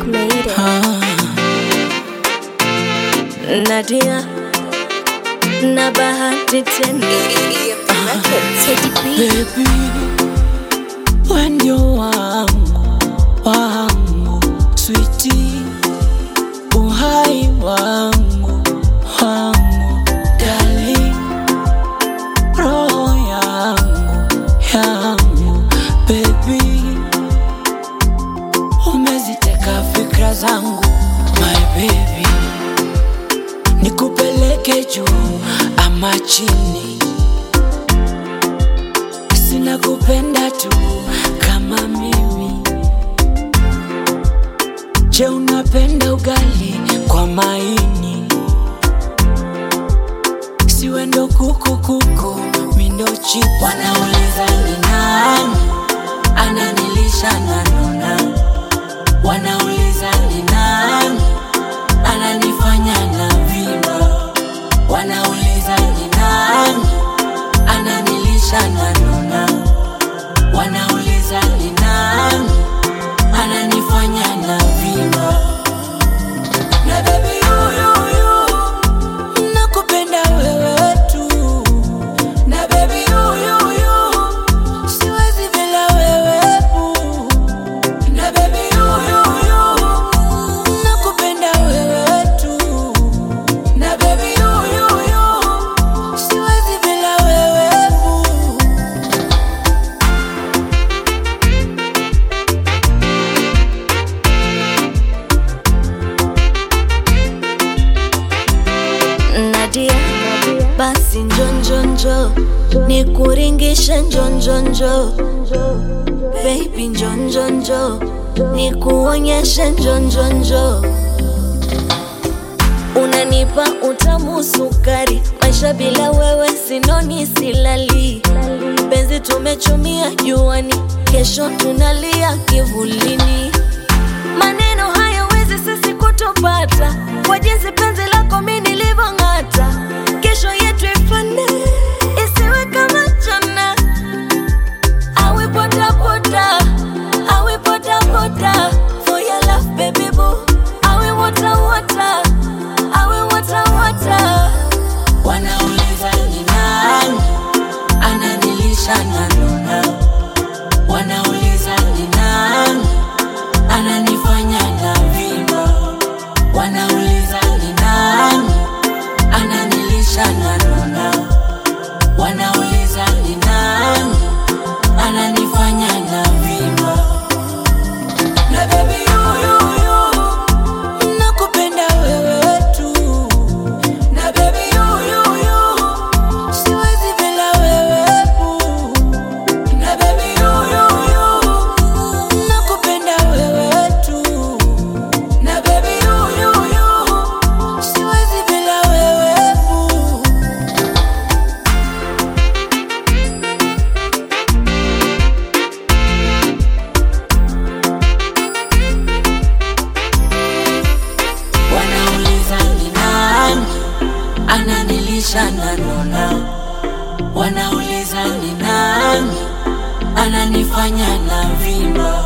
made it. Nadia na bahati tena Teddy B. Baby, we ndio wangu wangu, switi uhai wangu wangu, darling, roho yangu yangu, baby, umeziteka fikra zangu, my baby, nikupeleke juu ama chini sina kupenda tu kama mimi. Je, unapenda ugali kwa maini? Siwe ndo kuku kuku, mi ndo chipu. Wanauliza ni nani ananilisha na nona, wanauliza ni nani ananifanya na vima, wanauliza ni nani ananilisha na nona, wanauliza ni nani ananifanya na vima. Na baby huyu huyu nakupenda wewe tu, na baby huyu huyu siwezi bila wewe boo. na baby huyu huyu nakupenda wewe tu, na baby huyu huyu siwezi bila wewe boo. Nadia, basi njonjonjo nikuringishe njonjonjo baby njonjonjo nikuonyeshe njonjonjo unanipa utamu sukari maisha bila wewe sinoni silali penzi tumechumia juani kesho tunalia kivulini maneno hayawezi sisi kutupata kwa jinsi penzi lako mi nilivyong'ata kesho yetu ifane isiwe kama jana awe potapota awe potapota for your love baby boo awe water water awe water water Wanauliza ni nani ananilisha na nona, wanauliza ni nani ananifanya na vima, wanauliza ni nani ananilisha na nona, wanauliza ni nani ananifanya na vima. Na baby huyu huyu nakupenda wewe tu na baby huyu huyu siwezi bila wewe boo. na baby huyu huyu nakupenda wewe tu na baby huyu huyu siwezi bila wewe boo. Wanauliza ni nani ananilisha na nona, wanauliza ni nani ananifanya na vima,